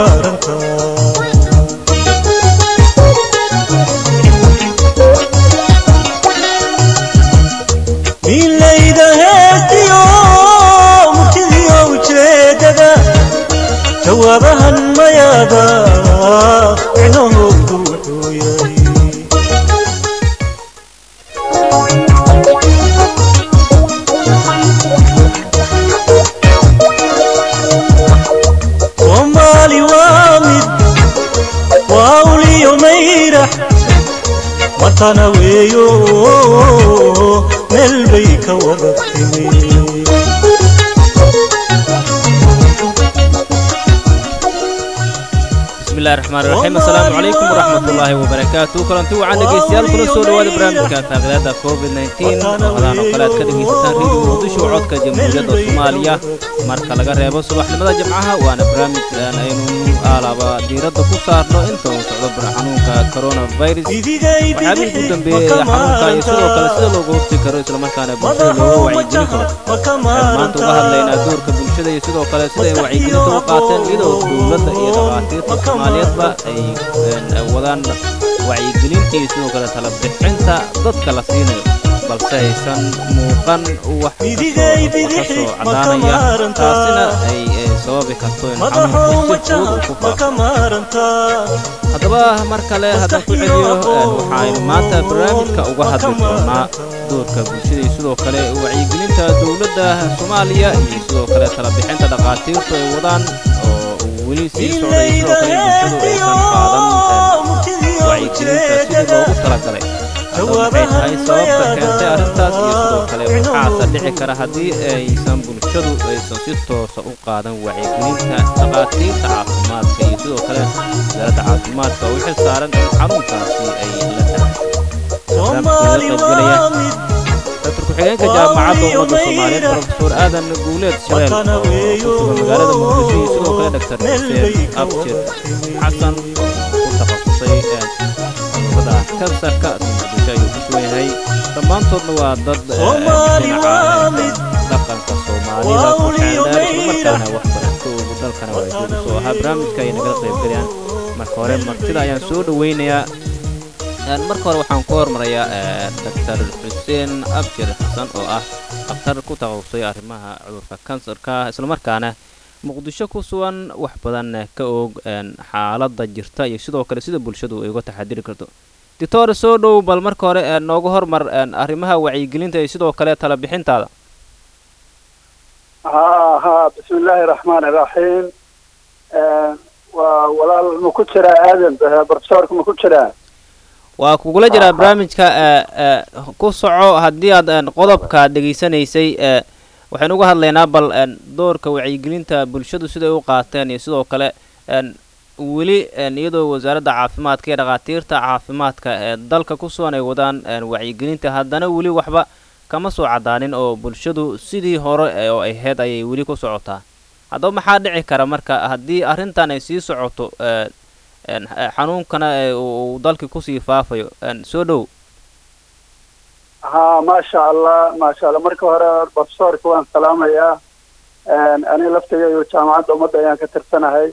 milayda heestiyo murtidiyo ujeedada jawaabahan mayaada micnahoodu wuxuu yahay soomaali waa mid waa uliyo mayrax watana weeyo meel bay ka wada timi bismillahi raxmaan raxiim assalaamu calaykum waraxmatullaahi wabarakaatu kulanti wacan dhegeystayaal kuna soo dhawaada barnaamijka faaqidaada covid nteen ramadan oo kale aad ka dhegaysataan reediyo muqdisho codka jamhuuriyadda soomaaliya marka laga reebo subaxnimada jimcaha waana barnaamij aan aynu aalaba diiradda ku saarno inta uu socdo xanuunka coronavirus waxyaabihii ugu dambeeyey ee xanuunka iyo sidoo kale sida looga horti karo islamarkaana bulshada looga wacyigelin karo waxaan maanta uga hadlaynaa doorka bulshada iyo sidoo kale sida ay wacyigelinta u qaateen iyadoo dowladda iyo dhakhaatiirta soomaaliyeedba ay wadaan wacyigelinta iyo sidoo kale tala bixinta dadka la siinayo balse aysan muuqan wax ka soo caddaanaya taasina ay sababi karto in xanuunku si fudud ku faafo haddaba mar kale haddaan ku celiyo waxaaynu maanta barnaamijka uga hadli doonaa doorka bulshada iyo sidoo kale wacyigelinta dowladda soomaaliya iyo sidoo kale tala bixinta dhakhaatiirtu ay wadaan oo weli sii socday sidoo kale bulshadu aysan qaadan wacyigelinta sidii loogu talagalay haddaba maxay tahay sababta keentay arrintaas iyo sidoo kale waxaase dhici kara haddii aysan bulshadu aysan si toosa u qaadan wacyigelinta dhakhaatiirta caafimaadka iyo sidoo kale wasaaradda caafimaadka oo u xil saaran in xanuunkaasi ay la tahay dr ku-xigeenka jaamacadda ummadda soomaaliyeed profesor aadan guuleed shabeel oo ku sugan magaalada muqdisho iyo sidoo kale dr xuseen abjir xasan ku takhasusay cudurada kansarka muqdisho ayuu ku sugan yahay dhammaantoodna waa dad dhinaca dhaqanka soomaalida ku xeeldheer islamarkaana waxbarasho ugu dalkana waa jooga soo ahaa barnaamijka ay nagala qaybgalayaan marka hore martida ayaan soo dhoweynayaa marka hore waxaan ku hormarayaa doctor xuseen abjir xasan oo ah dhakhtar ku takhasusay arrimaha cudurka kansarka islamarkaana muqdisho ku sugan wax badan ka og xaaladda jirta iyo sidoo kale sida bulshadu ay uga taxadiri karto doctor soo dhow bal marka hore nooga hormar arrimaha wacyigelinta iyo sidoo kale tala bixintaada ha ha bismi illaahi raxmaan iraxiim waa walaal ma ku jiraa aadan profesorka ma ku jiraa waa kugula jiraa barnaamijka ku soco haddii aad qodobka dhegaysanaysay waxaynu uga hadlaynaa bal doorka wacyigelinta bulshadu siday u qaateen iyo sidoo kale weli iyadoo wasaaradda caafimaadka iyo dhakhaatiirta caafimaadka ee dalka ku sugan ay wadaan wacyigelinta haddana weli waxba kama soo caddaanin oo bulshadu sidii hore oo ahayd ayay weli ku socotaa haddaba maxaa dhici kara marka haddii arrintan ay sii socoto xanuunkana uu dalkii kusii faafayo soo dhow ha maasha allah maasha allah marka hore profesorka waan salaamayaa aniga laftigeedu jaamacadda ummadda ayaan ka tirsanahay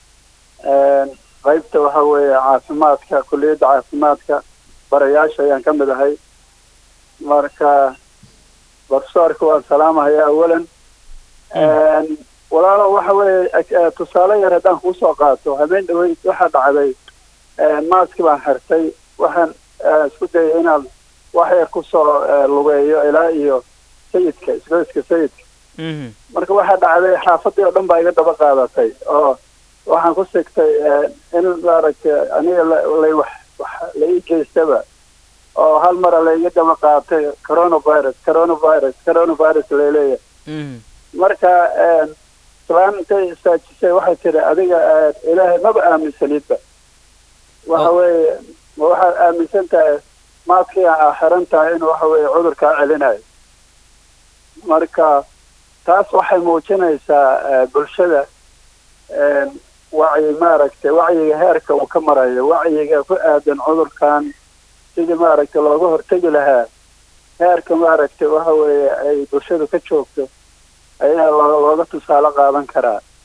qaybta waxa weeye caafimaadka kulliyadda caafimaadka barayaasha ayaan ka mid ahay marka profesorka waan salaamahayaa awalan walaalo waxa weeye tusaale yar haddaan kuusoo qaato habeen dhaweyd waxaa dhacday maaski baan xirtay waxaan isku dayay inaan wax yar kusoo lugeeyo ilaa iyo sayidka isgoyska sayidka marka waxaa dhacday xaafadii oo dhan baa iga daba qaadatay oo waxaan ku sigtay in maaragtay aniga lay wax wax la ii geystaba oo hal mara laiga daba qaatay coronavirus coronavirus coronavirus laleeyahay marka islaan intay istaajisay waxay tidhi adiga ilaahay maba aaminsanidba waxa weeye ma waxaad aaminsan tahay maadkii aa xiran tahay in waxa weeye cudurkaa celinayo marka taas waxay muujinaysaa bulshada wacyi maaragtay wacyiga heerka uu ka marayo wacyiga ku aadan cudurkan sidii maaragtay looga hortegi lahaa heerka maaragtay waxa weeye ay bulshadu ka joogto ayaa looga tusaale qaadan karaa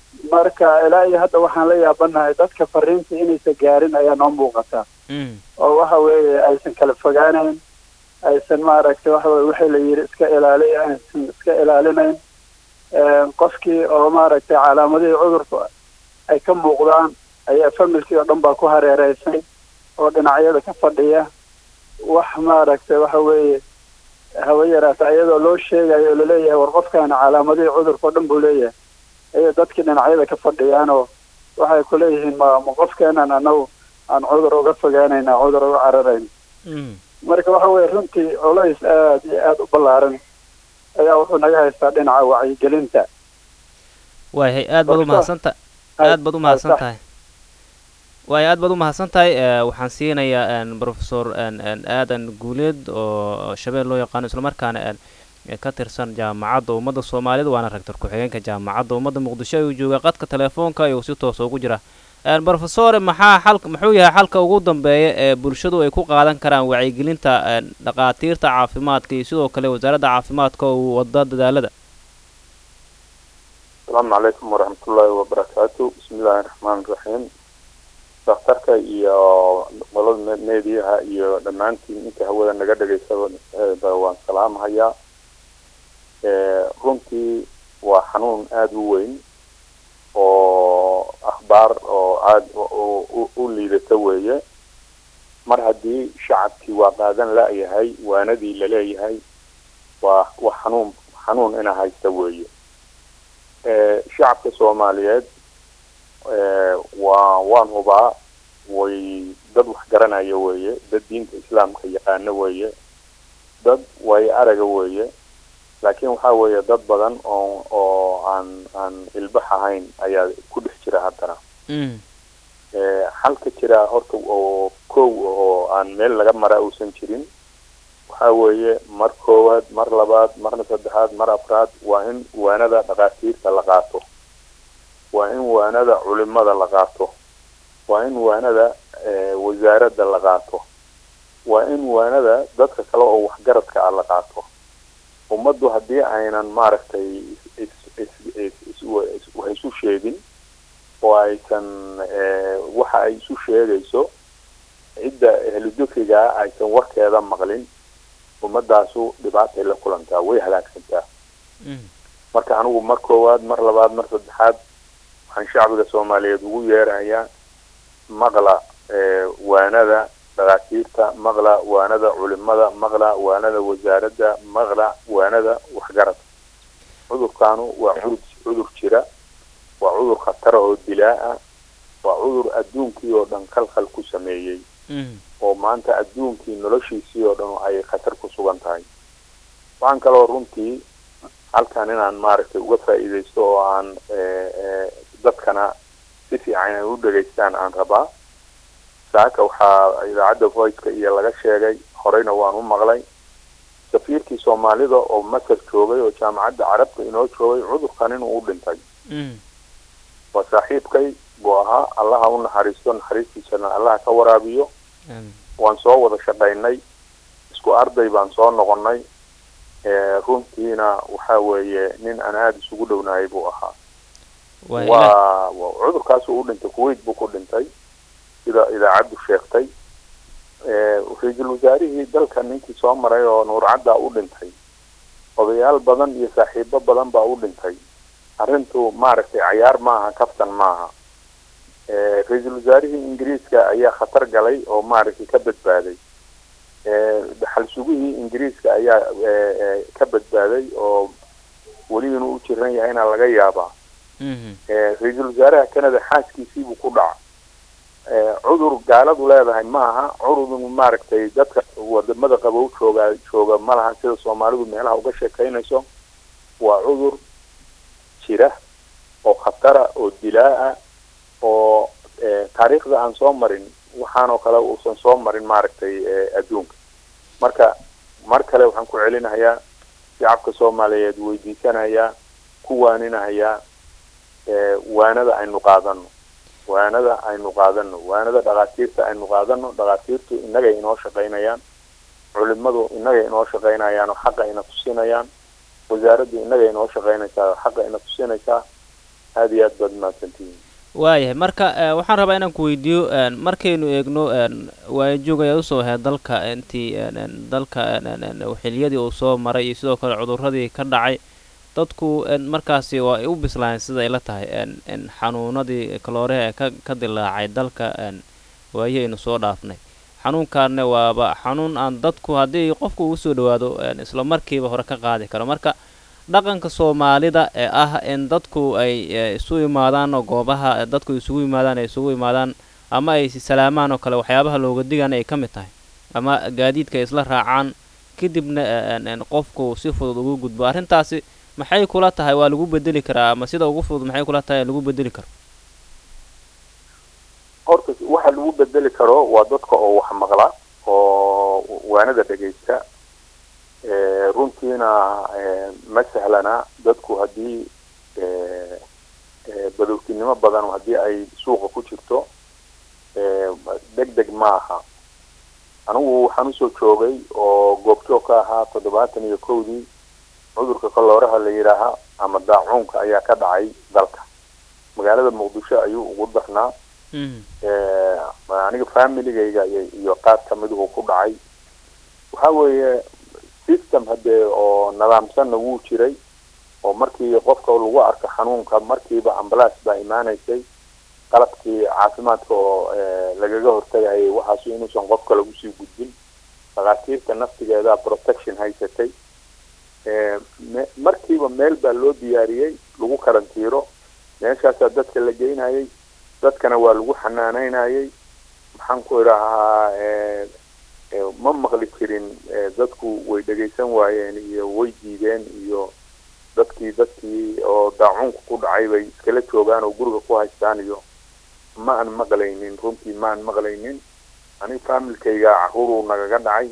marka ilaa iyo hadda waxaan la yaabanahay dadka fariinta inaysan gaarin ayaa noo muuqata mhm oo waxa weeye aysan kala fogaanayn aysan maaragtay waxa weye wixii la yidhi iska ilaaliya aysan iska ilaalinayn Een, qofkii oo maaragtay calaamadihii cudurka ay ka muuqdaan ayaa familkii oo dhan baa ku hareereysan oo dhinacyada ka fadhiya wax maaragtay waxa weeye hawa yaraata iyadoo loo sheegayo oo laleeyahay war qofkaana calaamadihii cudurka oo dhan buu leeyahay ayay dadkii dhinacyada ka fadhiyaan oo waxay ku leeyihiin ma ma qofkeenan anagu aan cudur uga fogaanayna cudur uga cararayna mhm marka waxa weeye runtii culays aad iyo aada u ballaaran ayaa wuxuu naga haystaa dhinaca wacyigelinta waayahay aad baad u Doctor. mahadsantahay aad baad u mahadsan tahay waayo aad baad u mahadsan tahay eh, waxaan siinayaa een, professor een, een, aadan guuleed oo shabeel loo yaqaano islamarkaana een, eh, ka tirsan jaamacadda ummadda soomaalida waana rector ku-xigeenka jaamacadda ummadda muqdisho ayuu jooga qadka telefoonka ayuu si toosa ugu jira Een, professore maxaa xalka muxuu yahay xalka ugu dambeeya ee bulshadu ay ku qaadan karaan wacyigelinta een, dhaqaatiirta caafimaadka iyo sidoo kale wasaaradda caafimaadka oo wada dadaalada asalaamu calaykum waraxmatullaahi wabarakaatu bismillaahi raxmaani raxiim daktarka iyo qolada me- meediyaha iyo dhammaantiin inta hawada naga dhegaysaba eh, ba waan salaamahayaa Eh, runtii waa xanuun aada u weyn oo akhbaar oo aada u- u- u liidata weeye mar haddii shacabkii waa qaadan la-yahay waanadii laleeyahay waa waa xanuun xanuun ina haysta weeye Eh, shacabka soomaaliyeed eh, waa waan hubaa way dad wax garanaya weeye dad diinta islaamka yaqaano weeye dad way araga weeye laakiin waxaa weeye dad badan oo oo aan aan ilbax ahayn ayaa ku dhex jira haddana Mhm Eh, xalka jira horta oo kow oo aan meel laga mara uusan jirin waxaa weeye mar koowaad mar labaad marna saddexaad mar afraad waa in waanada dhaqaatiirta la qaato waa in waanada culimada la qaato waa in waanada eh, wasaaradda la qaato waa in waanada dadka kale oo waxgaradka ah la qaato ummaddu haddii aynan maaragtay is is is is is wax isu sheegin oo aysan eh, waxa ay isu sheegayso cidda ehludukrigaa aysan warkeeda maqlin ummadaasu dhibaatay la kulantaa way halaagsantaa mhm marka anigu mar koowaad mar labaad mar saddexaad waxaan shacbiga soomaaliyeed ugu yeerahayaa maqla eh, waanada dhaqaatiirta maqla waanada culimada maqla waanada wasaaradda maqla waanada waxgarad cudurkaanu waa cudur cudur jira waa cudur khatara oo dilaa ah waa cudur adduunkii oo dhan khalkhal ku sameeyey mhm oo maanta adduunkii noloshiisii oo dhan ay khatar ku sugan tahay waxaan kaloo runtii halkan inaan maaragtay uga faa'iidaysto oo aan eh, eh, dadkana si fiican ay u dhegaystaan aan rabaa saaka waxaa idaacadda voiceka iyo laga sheegay horeyna waan u maqlay safiirkii soomaalida oo masar joogay oo jaamacadda carabta inoo joogay cudurkan inuu u dhintay mhm waa saaxiibkay buu ahaa allaha u naxariisto naxariistiisana allaha ka waraabiyo Aamin. waan soo wada shaqaynay isku arday baan soo noqonnay Eh, runtiina waxa weeye nin aan aada isugu dhownahay buu ahaa waa ilaah waa waa- cudurkaasu u dhintay kuwait buu ku dhintay sida idaacaddu sheegtay Eh, ra-iisul wasaarihii dalka ninkii soo maray oo nuurcaddaa u dhintay odayaal badan iyo saaxiibo badan baa u dhintay arrintu maaragtay cayaar maaha kaftan maaha Eh, ra-iisul wasaarihii ingiriiska ayaa khatar galay oo maaragtay ka badbaaday Eh, dhaxal sugihii ingiriiska ayaa eh, eh, ka badbaaday oo weli inuu u jiran yahayna laga yaabaa mhm Eh, ra-iisul wasaaraha canada xaaskiisiibuu ku dhaca Eh, cudur gaaladu leedahay maaha cudur maaragtay dadka wadamada qabow jooga jooga ma laha sida soomaalidu meelaha uga sheekaynayso waa cudur jira oo khatara oo dilaa ah oo eh, taariikhda aan soo marin waxaanoo kale uusan soo marin maaragtay eh, adduunka marka mar kale waxaan ku celinahayaa shacabka soomaaliyeed weydiisanayaa ku waaninahayaa eh, waanada aynu qaadano waanada aynu qaadano waanada dhakhaatiirta aynu qaadano dhakhaatiirtu innagay inoo shaqaynayaan culimadu innagay inoo shaqaynayaan oo xaqa ina tusinayaan wasaaraddu innagay inoo shaqaynaysaa oo xaqa ina tusinaysaa aada iyo aad baad mahadsantihiin waayahay marka eh, waxaan rabaa inaan ku weydiiyo een, markaynu eegno een, waayajoog ayaad usoo ahayd dalka intii een, een, dalka een, een, een, xiliyadii uu soo maray iyo sidoo kale cudurradii ka dhacay dadku een, markaasi waa ay u bislaayeen sida ay la tahay een, een, xanuunadii kalooreha ee ka ka dilaacay dalka een, waayihaynu soo dhaafnay xanuunkaanna waaba xanuun aan dadku haddii qofku uu soo dhawaado een, isla markiiba hore ka qaadi karo marka dhaqanka soomaalida ee ah in dadku ay eh, isu imaadaan oo goobaha eh, dadku isugu yimaadaan ay isugu imaadaan ama ay is salaamaan oo kale waxyaabaha looga digana ay ka mid tahay ama gaadiidka ay isla raacaan kadibna eh, een- een qofku si fudud ugu gudbo arrintaasi maxay kula tahay waa lagu bedeli karaa ama sida ugu fudud maxay kula tahay lagu bedeli karo horta waxa lagu bedeli karo waa dadka oo wax maqla oo waanada dhegaysta Eh, runtiina eh, ma sahlana dadku haddii eh, eh, badowtinimo badan haddii ay suuqa ku jirto eh, deg deg ma aha anigu waxaan usoo joogay oo goobjoog ka ahaa toddobaatan iyo kowdii cudurka kalooraha la yidhaaha ama daacuunka ayaa ka dhacay dalka magaalada muqdisho ayuu ugu darnaa Mhm. Eh, aniga familigayga iyo iyo qaar kamiduhu ku dhacay waxa weeye system hadee oo nidaamsanna wuu jiray oo markii qofka lagu arko xanuunka markiiba ambulance baa imaanaysay qalabkii caafimaadka oo eh, lagaga hortagayay waxaas inuusan qofka lagu sii gudbin dhakhaatiirta naftigeeda protection haysatay Eh, me- markiiba meel baa loo diyaariyey lagu karantiiro meeshaasaa dadka la geynayay dadkana waa lagu xanaanaynayay maxaan ku idhahaa eh, eh, ma maqli jirin eh, dadku way dhegaysan waayeen iyo way diideen iyo dadkii dadkii oo daacuunka ku dhacay bay iskala joogaan oo guriga ku haystaan iyo ma aan maqlaynin runtii ma aan maqlaynin aniga familkayga caruuruu nagaga dhacay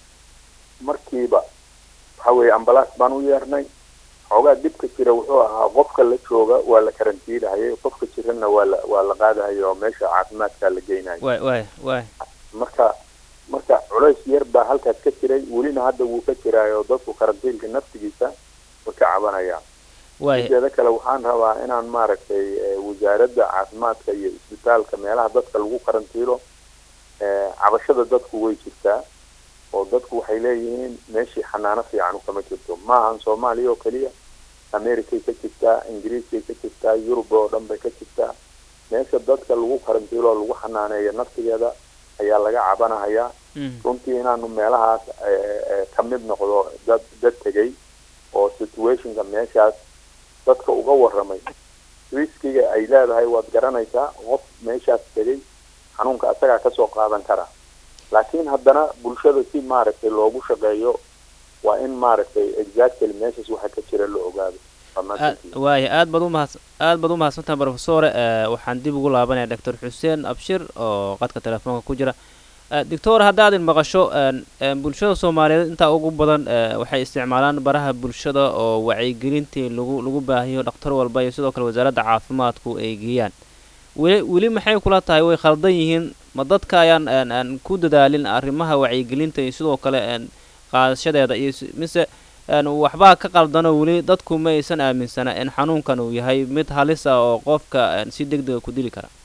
markiiba waxa weeye ambalaas baan u yeernay xoogaa dhibka jira wuxuu ahaa qofka la jooga waa la karantiinahayay qofka jirana waa la waa la qaadahaya oo meesha caafimaadkaa la geynaya waay waay waay marka marka culays yar baa halkaas ka jiray welina hadda wuu ka jiraayo dadku karantiinka naftigiisa way ka cabanayaan waay mideeda kale waxaan rabaa inaan maaragtay eh, wasaaradda caafimaadka iyo isbitaalka meelaha dadka lagu karantiilo eh, cabashada dadku way jirtaa oo dadku waxay leeyihiin meeshii xanaano fiican kama jirto ma ahan soomaaliya oo keliya americay ka jirtaa ingiriiskay ka jirtaa yurub oo dhan bay ka jirtaa meesha dadka lagu karantiilo oo lagu xanaaneeyo naftigeeda ayaa laga cabanahayaa Mhm. runtii inaanu meelahaas eh, eh, ka mid noqdo dad dad tegay oo situationka meeshaas dadka uga warramay riskiga ay leedahay waad garanaysaa qof meeshaas tegay xanuunka asagaa kasoo qaadan kara laakiin haddana bulshada si maaragtay loogu shaqeeyo waa in maaragtay exactly meeshaas waxa ka jira la ogaado Waa aad mahadsantihiin. waaya aad baad umahadsan aad baad umahadsantaha brofesore eh, waxaan dib ugu laabanaya doctor xuseen abshir oo qadka telefoonka ku jira Eh, doctor haddaad in maqasho een, een, bulshada soomaaliyeed intaa ugu badan eh, waxay isticmaalaan baraha bulshada oo wacyigelintii lagu lagu baahiyo dhakhtar walba iyo sidoo kale wasaaradda caafimaadku ay geeyaan weli weli maxay kula tahay way khaldan yihiin ma dadka ayaan een, een, ku dadaalin arrimaha wacyigelinta iyo sidoo kale een, qaadashadeeda iyo si- mise een, waxbaa ka qaldanoo weli dadku ma aysan aaminsana in xanuunkan uu yahay mid halis ah oo qofka een, si deg dega ku dili kara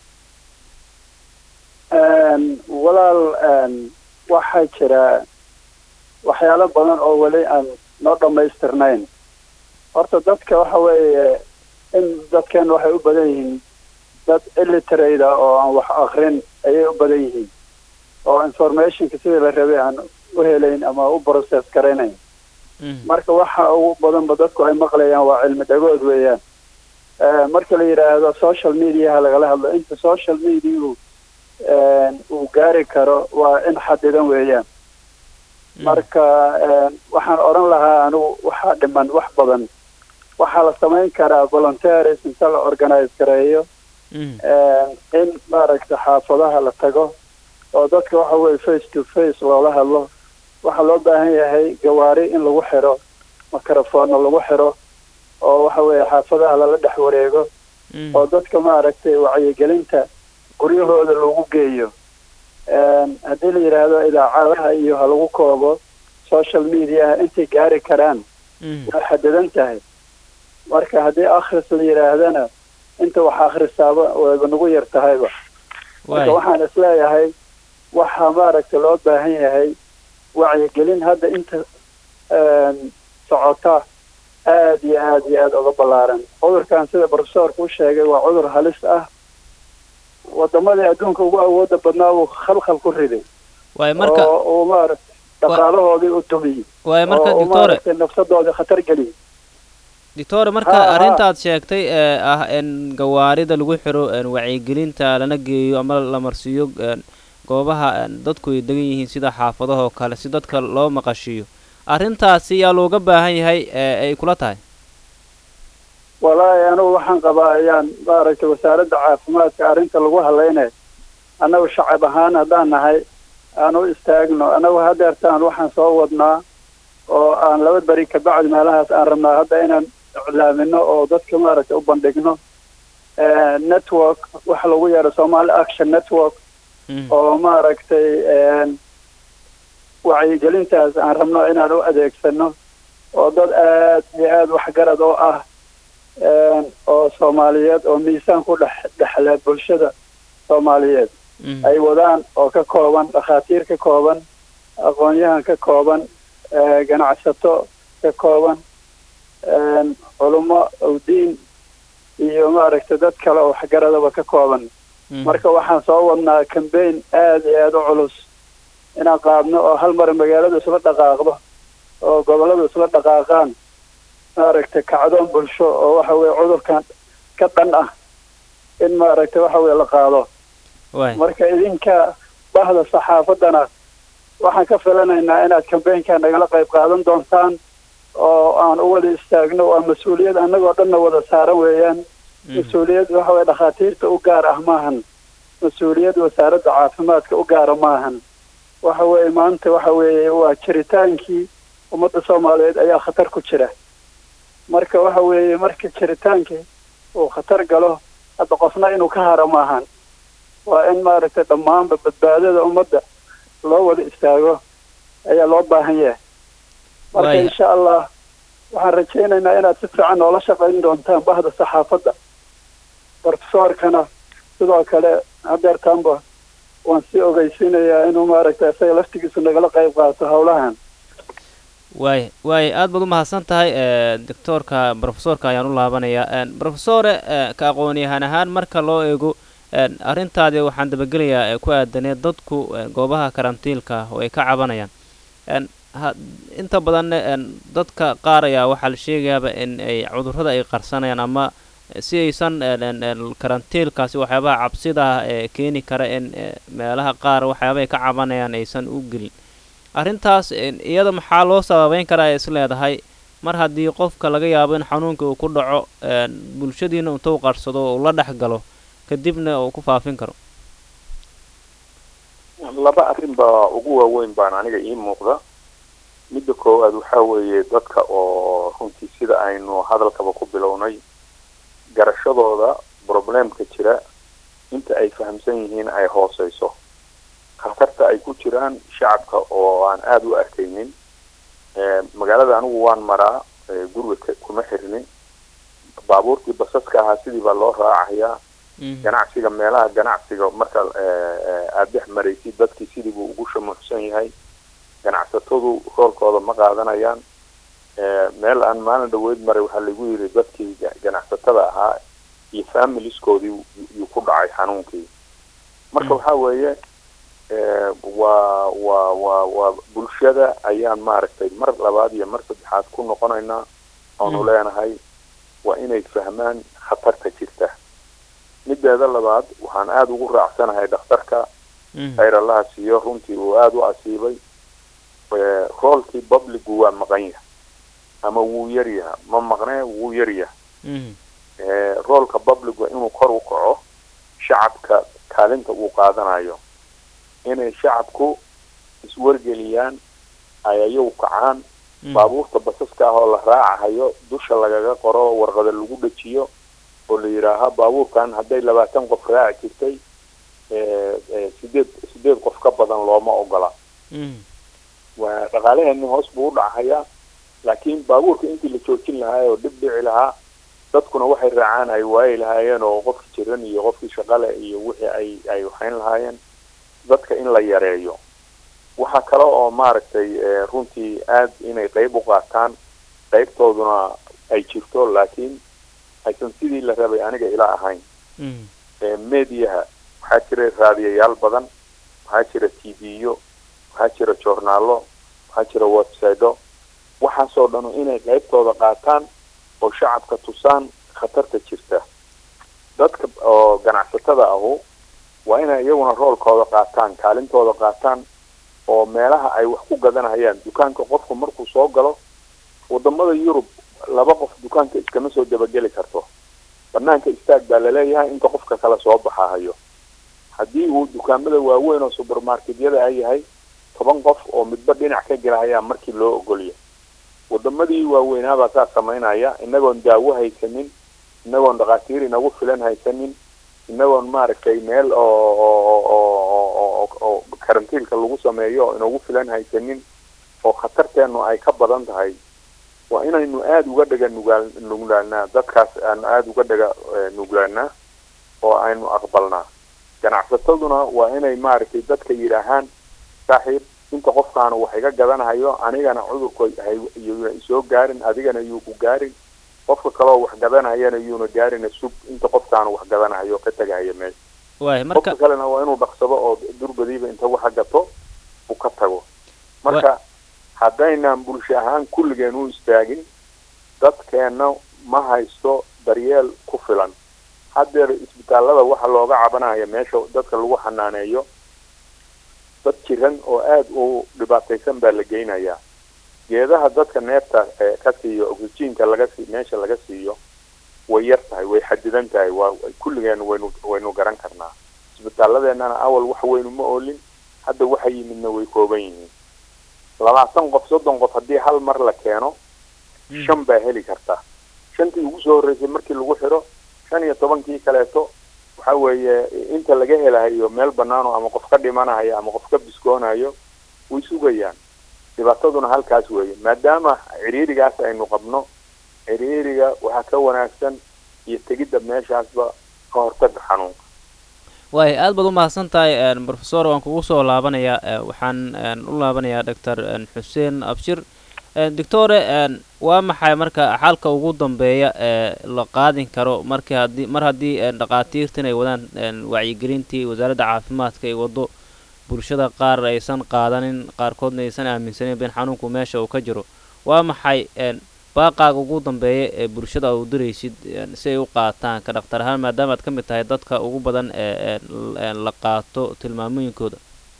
Een, walaal een, waxaa jira waxyaalo badan oo weli aan noo dhammaystirnayn horta dadka waxa weeye in dadkan waxay u badan yihiin dad illiterate ah oo aan wax akrin ayay u badan yihiin oo informationka sidii la rabay aan u helayn ama u process garanayn Mhm. marka waxa ugu badanba dadku ay maqlayaan waa cilmi dhagood weeyaan Eh, marka la yidhaahdo social mediaha lagala hadlo inta social mediau uu gaari karo waa in xadidan weeyaan Mhm. marka een, waxaan odhan lahaa anigu waxaa dhiman wax badan waxaa la samayn karaa volunteeris inta la organize gareeyo Mhm. een, in maaragta xaafadaha la tago oo dadka waxa weye face to face loola hadlo waxaa loo baahan yahay gawaari in lagu xiro microphone lagu xiro oo waxa weeye xaafadaha lala dhex wareego Mhm. oo dadka maaragtay wacyigelinta guryahooda lagu geeyo Een, haddii la yidhaahdo idaacadaha iyo ha lagu koobo social mediaha intay gaari karaan Mhm. way xadidan tahay marka haddii akhris la yidhaahdana inta wax akhrisaaba wayba nagu yar tahayba marka waxaan isleeyahay waxaa maaragtay loo baahan yahay wacyigelin hadda inta socota aad iyo aad iyo aad uga ballaaran cudurkan sida profesorku u sheegay waa cudur halis ah wadamadii adduunka ugu awooda badnaa uu khalkhal ku riday waay marka oo uu maaragtay dhaqaalahoodii u dumiyey waay marka oo uu doctore maaragtay nafsadoodii khatar geliyey doctore marka Ha, ha. arrintaad sheegtay ee ah in gawaarida lagu xiro een wacyigelinta lana geeyo ama la marsiiyo een goobaha een dadku ay degan yihiin sida xaafadaha oo kale si dadka loo maqashiiyo arrintaasi yaa looga baahan yahay ee ay kula tahay walaahi anigu waxaan qabaa ayaan maaragtay wasaaradda caafimaadka arrinta lagu hadlaynayo annagu shacab ahaan haddaan nahay aan u istaagno annagu hadeertaan waxaan soo wadnaa oo aan laba beri kabacdi meelahaas aan rabnaa hadda inaan iclaamino oo dadka maaragtay u bandhigno Eh, network waxa lagu yeero somali action network Mhm. oo maaragtay een, wacyigelintaas aan rabno inaan u adeegsano oo dad aad iyo aad waxgarad oo ah een, oo soomaaliyeed oo miisaan ku dhex dhexle bulshada soomaaliyeed Mhm. ay wadaan oo ka kooban dhakhaatiir ka kooban aqoon-yahan ka kooban eh, ganacsato ka kooban een, culummo awdiin iyo maaragtay dad kale oo waxgaradaba ka kooban Mhm. marka waxaan soo wadnaa cambaign aad iyo aad u culus inaan qaadno oo hal mar magaalada isla dhaqaaqdo oo gobollada isla dhaqaaqaan maaragtay kacdoon bulsho oo waxa weye cudurkan ka dhan ah in maaragtay waxa weye la qaado waay marka idinka bahda saxaafaddana waxaan ka filanaynaa inaad cambaynka nagala qayb qaadan doontaan oo aan u wada istaagno waa mas-uuliyad annagoo dhanna wada saaran weeyaan Mhm. mas-uuliyad waxa weye dhakhaatiirta u gaar ah maahan mas-uuliyad wasaaradda caafimaadka u gaara maahan waxa weeye maanta waxa weeye waa jiritaankii ummadda soomaaliyeed ayaa khatar ku jira marka waxa weeye marka jiritaankii uu khatar galo hadda qofna inuu ka haro maahan waa in maaragtay dhammaanba badbaadada ummadda loo wada istaago ayaa loo baahan yahay marka Waaya. insha allah waxaan rajaynaynaa inaad si fiican noola shaqayn doontaan bahda saxaafadda profesorkana sidoo kale hadeertaanba waan sii ogeysiinayaa inuu maaragtay isaga laftigiisu nagala qayb qaato howlahan waay waay aad baad u mahadsan tahay ee doctoorka profesorka ayaan u laabanayaa een profesore ee ka aqoon-yahan ahaan marka loo eego een arrintaadi waxaan dabagelayaa ee ku aadanee dadku ee goobaha karantiilka oo ay ka cabanayaan een ha inta badanna een dadka qaar ayaa waxaa la sheegayaaba in ay cudurrada ay qarsanayaan ama si aysan een een een karantiilkaasi waxyaabaha cabsida ah ee keeni kara in ee meelaha qaar waxyaabaha ay ka cabanayaan aysan u gelin arrintaas een, iyada maxaa loo sababeyn karaa ay is leedahay mar haddii qofka laga yaabo in xanuunka uu ku dhaco een, bulshadiina intuu qarsado oo uu la dhex galo kadibna uu ku faafin karo laba arrin baa ugu waaweyn baan aniga ii muuqda midda koowaad waxaa weeye dadka oo runtii sida aynu hadalkaba ku bilownay garashadooda problemka jira inta ay fahamsan yihiin ay hooseyso khatarta ay ku jiraan shacabka oo aan aada u arkaynin Eh, magaalada anigu waan maraa eh, guriga ka- kuma xirnin baabuurtii basaska ahaa sidii baa loo raacayaa Mhm. ganacsiga meelaha ganacsiga marka eh, eh, aada dhex maraysid dadkii sidii buu ugu shamuuxsan yahay ganacsatadu roolkooda ma qaadanayaan Eh, meel aan maalin dhaweyd maray waxaa lagu yidhi dadkii ga- ganacsatada ahaa iyo familieskoodii yu- yuu ku dhacay xanuunkii marka Mm. waxaa weeye eh, waa waa waa waa bulshada ayaan maaragtay mar labaad iyo mar saddexaad ku noqonaynaa oonu Mm. leenahay waa inay fahmaan khatarta jirta mideeda labaad waxaan aada ugu raacsanahay dhakhtarka Mhm. khayr allaha siiyo runtii uu aada u asiibay Eh, roolkii publicu waa maqan yahay ama wuu yar yaha ma maqnee wuu yar yahay Mhm. Eh, roolka publicu inuu kor u kaco shacabka kaalinta uu qaadanayo inay shacabku iswargeliyaan ay ayagu kacaan Mhm. baabuurta basaska ah oo la raacahayo dusha lagaga qoro warqada lagu dhajiyo oo la yidhaaha baabuurkan hadday labaatan qof raaci jirtay eh, eh, sideed sideed qof ka badan looma ogola Mhm. waa dhaqaalaheeni hoos buu u dhacahayaa laakiin baabuurka intii la joojin lahaa oo dhib dhici lahaa dadkuna waxay raacaan ay waayi lahaayeen oo qofkii jiran iyo qofkii shaqale iyo wixii ay ay waxayn lahaayeen dadka in la yareeyo waxaa kale oo maaragtay runtii aad inay qeyb u qaataan qeybtooduna ay jirto laakiin aysan sidii la rabay aniga ila ahayn mediaha waxaa jira raadiyayaal badan waxaa jira t v-yo waxaa jira joornaalo waxaa jira websitedo waxaasoo dhanu inay qeybtooda qaataan oo shacabka tusaan khatarta jirta dadka oo ganacsatada ahu waa inay iyaguna roolkooda qaataan kaalintooda qaataan oo meelaha ay wax ku gadanayaan dukaanka qofku markuu soo galo wadamada yurub laba qof dukaanka iskama soo dabageli karto banaanka istaag baa laleeyahay inta qofka kale soo baxahayo haddii uu dukaamada waaweyn oo supermarketyada a yahay toban qof oo midba dhinac ka gelahayaa markii loo ogolya wadamadii waaweynaabaa saa samaynaya inagoon daawo haysanin inagoon dhakhaatiir inagu filan haysanin inagoon maaragtay meel oo oo karantiilka lagu sameeyo oo inagu filan haysanin oo khatarteenu ay ka badan tahay waa inaynu aada uga dhega nugaal nuglaanaa dadkaas aanu aada uga dhega nuglaanaa oo aynu aqbalnaa ganacsataduna waa inay maaragtay dadka yidhaahaan saaxiib inta qofkaanu wax iga gadanahayo anigana cudurka yuuna isoo gaarin adigana yuu ku gaarin qofka kaleo wax gadanayana yuuna gaarina sug inta qofkaanu wax gadanahayo ka tegahaya meesha waay marka qofka kalena waa inuu dhaqsado oo durbadiiba inta waxa gato uu ka tago marka haddaynaan bulsho ahaan kulligeen u istaagin dadkeenna ma haysto daryeel ku filan haddeer isbitaallada waxa looga cabanaya meesha dadka lagu xanaaneeyo dad jiran oo aada u dhibaataysan baa la geynayaa geedaha dadka neefta ka siiyo oxygenka laga sii meesha laga siiyo way yar tahay way xadidan tahay waa kulligeen waynu waynu garan karnaa isbitaalladeennana awal wax weynu ma oolin hadda waxa yimidna way kooban yihiin labaatan qof soddon qof haddii hal mar la keeno shan baa heli karta shantii ugu soo horreysay markii lagu xidho shan iyo tobankii kaleeto waxa weeye inta laga helahayo meel banaano ama qof ka dhimanayo ama qof ka biskoonayo way sugayaan dhibaataduna halkaas weeye maadaama ciriirigaas aynu qabno ciriiriga waxaa ka wanaagsan iyo tegidda meeshaasba ka hortaga xanuunka waay aad baad u mahadsan tahay professor waan kugu soo laabanayaa waxaan u laabanayaa doctor xuseen abshir doctore waa maxay marka xalka ugu dambeeya ee la qaadin karo markii haddii mar haddii dhakhaatiirtan ay wadaan wacyigelintii wasaaradda caafimaadka ay waddo bulshada qaar aysan qaadanin qaarkoodna aysan aaminsanin in xanuunku meesha uu ka jiro waa maxay baaqaaga ugu dambeeya ee bulshada aad u diraysid si ay u qaataan ka dhakhtar ahaan maadaama aad ka mid tahay dadka ugu badan ee la qaato tilmaamooyinkooda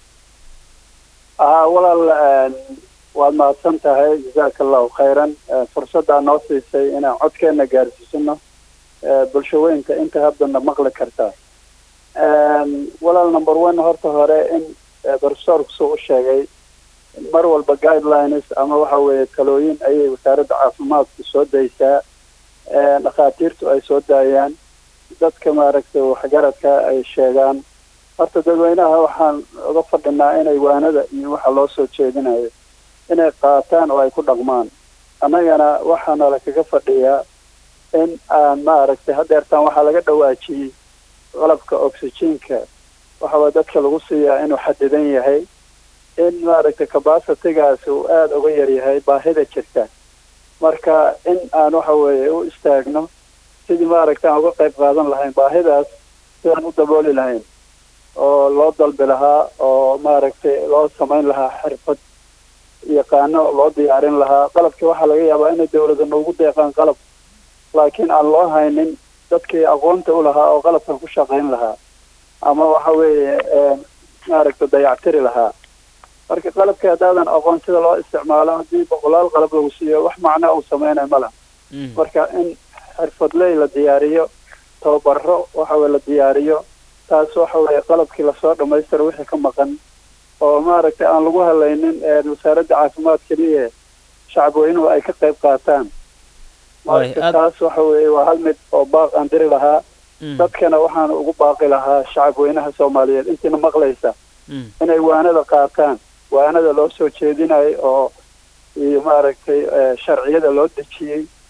walaal waad mahadsan tahay jazaaka allahu khayran fursaddaa noo siisay inaan codkeena gaarsiisano bulshaweynka inta haddana maqli kartaa walaal number one horta hore in professorku suu u sheegay mar walba guidelines ama waxa weeye talooyin ayay wasaaradda caafimaadku soo daysaa dhakhaatiirtu ay soo daayaan dadka maaragtay waxgaradka ay sheegaan horta dadweynaha waxaan uga fadhinaa inay waanada iyo waxa loo soo jeedinayo inay qaataan oo ay ku dhaqmaan annagana waxaana lakaga fadhiyaa in aan maaragtay haddeertaan waxaa laga dhawaajiyey qalabka oxygenka waxawaa dadka lagu siiyaa inuu xadidan yahay in maaragtay cabacitigaasi uu aada uga yar yahay baahida jirta marka in aan waxa weeye u istaagno sidii maaragtay aan uga qayb qaadan lahayn baahidaas sidaan u dabooli lahayn oo loo dalbi lahaa oo maaragtay loo samayn lahaa xirfad yaqaano loo diyaarin lahaa qalabkii waxaa laga yaabaa inay dawlada noogu deeqaan qalab laakiin aan loo haynin dadkii aqoonta u lahaa oo qalabkan ku shaqayn lahaa ama waxa weeye maaragtay dayactiri lahaa marka qalabkii haddaadan aqoon sida loo isticmaalo haddii boqolaal qalab lagu siiyo wax macno uu sameynay ma laha marka in xirfadley la diyaariyo tababaro waxa weye la diyaariyo taas waxa weeye qalabkii lasoo dhamaystiro wixii ka maqan oo maaragtay aan lagu halaynin wasaaradda caafimaad keliya shacabweynuhu ay ka qayb qaataan marka taas waxa weeye waa hal mid oo baaq aan diri lahaa dadkana waxaan ugu baaqi lahaa shacabweynaha soomaaliyeed intiina maqlaysa inay waanada qaataan waanada loo soo jeedinayo oo iyo maaragtay sharciyada loo dejiyey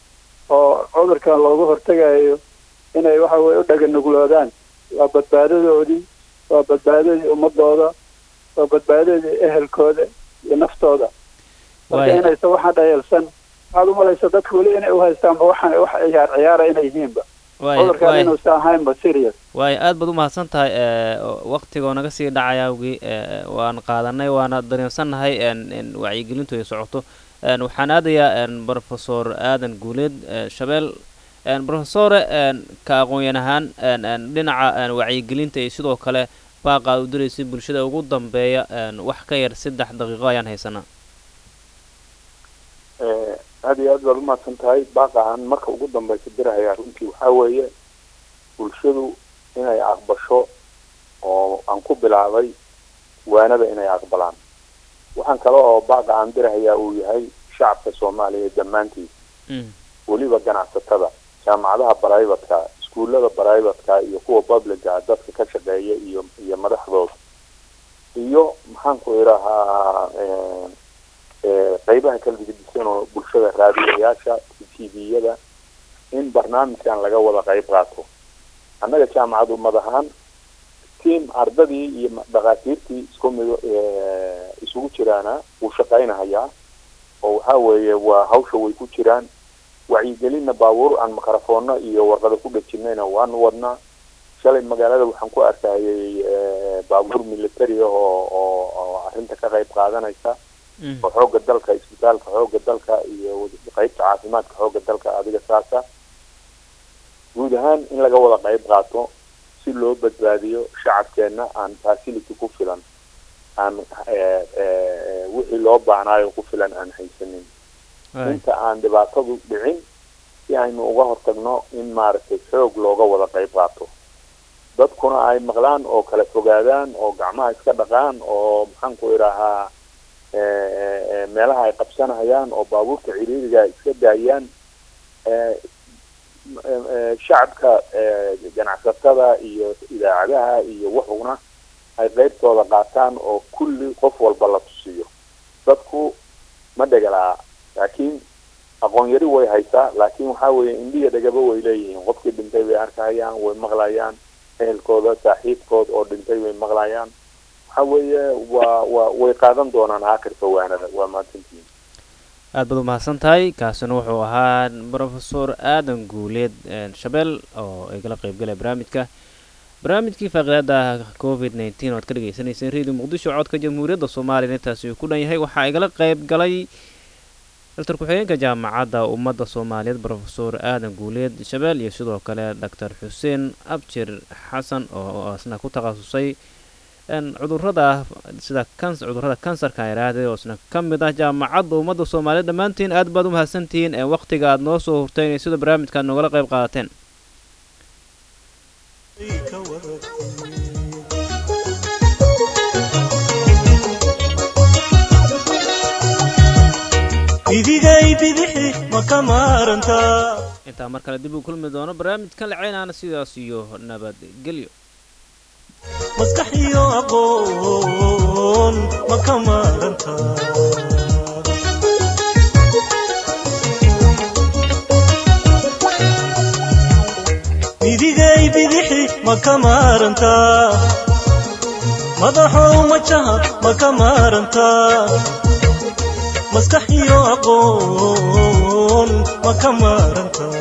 oo cudurkan looga hortegayo inay waxa weye u dhaganugloodaan waa badbaadadoodii waa badbaadadii ummadooda waa badbaadadii ehelkooda iyo naftooda marka Waaya. inaysan waxaan dhayalsan waxaad umalaysa dadka weli inay uhaystaanba waxaan wax ciyaar ciyaara inay yihiinba waaya cudurkan waaya inuusan ahaynba serious waaya aad baad u mahadsan tahay ee, waqtigoo naga sii dhacaya awgii ee, waan qaadanay waana dareensannahay een, in wacyigelintu ay socoto een, waxaan aadayaa een, professor aadan guuleed ee, shabeel een, professore een, ka aqoon-yan ahaan een, een, dhinaca een, wacyigelinta iyo sidoo kale baaqa aad u diraysay bulshada ugu dambeeya een, wax ka yar saddex daqiiqo ayaan haysanaa Eh, aad iyo aad baad umahadsan tahay baaqahan marka ugu dambeysa dirahaya runtii waxaa weeye bulshadu inay aqbasho oo aan ku bilaabay waanada inay aqbalaan waxaan kale oo baaqahan dirahayaa uu yahay shacabka soomaaliya dhammaantiis Mm, weliba ganacsatada jaamacadaha brivatka iskuullada brivatka iyo kuwa publica dadka ka shaqeeya iyo iyo madaxdooda iyo maxaanku idhahaa eh, eh, qeybaha kala gedisan oo bulshada raadiyayaasha tviyada in barnaamijkan laga wada qeyb qaato annaga jaamacad ummad ahaan tiam ardadii iyo ma- dhakhaatiirtii isku mid eh, isugu jiraana wuu shaqaynahayaa oo waxaa weeye waa hawsha way ku jiraan wacyigelinna baabuur aan mikrofoono iyo warqada ku dhejinayna waanu wadnaa shalay magaalada waxaan ku arkayay eh, baabuur military ah oo oo oo arrinta ka qayb qaadanaysa mm, oo xoogga dalka isbitaalka xoogga dalka iyo qeybta caafimaadka xoogga dalka adiga saasa guud ahaan in laga wada qayb qaato si loo badbaadiyo shacabkeenna aan facility ku filan aan eh, eh, wixii loo baahnaayo ku filan aan haysanin waaya. inta aan dhibaatadu dhicin si aynu uga hortagno in maaragtay xoog looga wada qayb qaato dadkuna ay maqlaan oo kala fogaadaan oo gacmaha iska dhaqaan oo maxaanku idhahaa eh, eh, eh, meelaha ay qabsanayaan oo baabuurta ciriiriga ay iska daayaan eh, m- eh, eh, shacabka eh, ganacsatada iyo idaacadaha iyo wuxuuna ay qeybtooda qaataan oo kulli qof walba la tusiyo dadku ma dhegalaa laakiin aqoon yari way haysaa laakiin waxaa weeye indhiya dhegaba way leeyihiin qofkii dhintay bay arkahayaan way maqlayaan ehelkooda saaxiibkood oo dhintay way maqlayaan waxaa weeye waa waa way qaadan doonaan aakhirka waanada waa mahadsantihiin aad baad u mahadsan tahay kaasina wuxuu ahaa professor aadan guuleed een, shabeel oo igala qeybgalaya barnaamijka barnaamijkii faaqidaada covid nneteen oad ka dhegeysaneyseen radio muqdisho codka jamhuuriyadda soomaaliya intaasi uu ku dhan yahay waxaa igala qeyb galay doctor ku-xigeenka jaamacadda ummadda soomaaliyeed professor aadan guuleed shabeel iyo sidoo kale doctor xuseen abjir xasan oo isna ku takhasusay een, cudurrada sida kans cudurrada kansarka aan idhaahday oo isna ka mid ah jaamacadda ummadda soomaaliyeed dhammaantiin aad baad u mahadsantihiin ee waqtiga aad noo soo hurteen iyo sida barnaamijka aad noogala qayb qaadateen ka wada bidigay bidixi ma ka maarantaa intaa mar kale dib u kulmi doono barnaamijkan laceynaana sidaas iyo nabadgelyo maskax iyo aqoon ma ka maarantaa bidigay bidixi ma ka maarantaa madaxow majaha ma ka maarantaa maskax iyo aqoon ma ka maarantaa